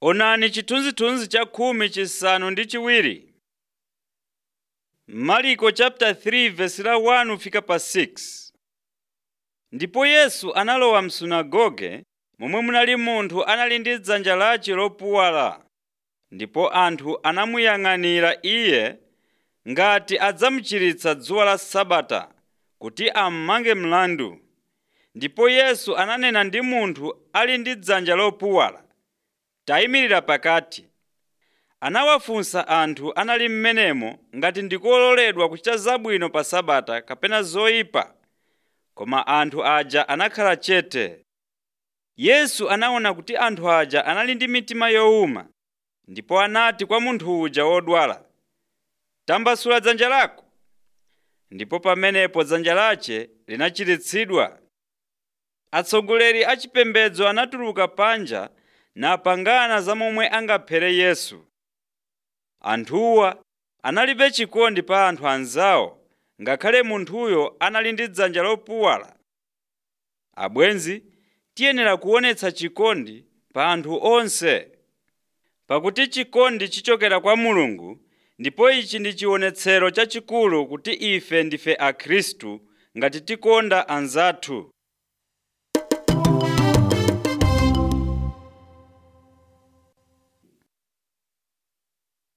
Onani chithunzithunzi cha khumi chisanu ndi chiwiri. Marko chapter 3 verse la 1 fika pa 6. Ndipo Yesu analowa msunagoge momwe munali munthu anali ndi dzanja lace lopuwala. Ndipo anthu anamuyang'anira iye ngati adzamuchiritsa dzuwa la Sabata kuti ammange mlandu. Ndipo Yesu ananena ndi munthu ali ndi dzanja lopuwala, “Tayimirira pakati.” Anawafunsa anthu anali m'menemo ngati ndikololedwa kuchita zabwino pa Sabata kapena zoyipa. Koma anthu aja anakhala chete. Yesu anaona kuti anthu aja anali ndi mitima yowuma, ndipo anati kwa munthu uja wodwala, “Tambasula dzanja lako.” Ndipo pamenepo dzanja lace linachiritsidwa. Atsogoleri a chipembedzo anatuluka panja napangana za momwe angaphere Yesu. Anthuwa analibe chikondi pa anthu anzawo ngakhale munthuyo anali ndi dzanja lopuwala. Abwenzi, tiyenera kuonetsa chikondi pa anthu onse. Pakuti chikondi chichokera kwa Mulungu ndipo ichi ndi chionetsero chachikulu kuti ife ndife Akhristu ngati tikonda anzathu.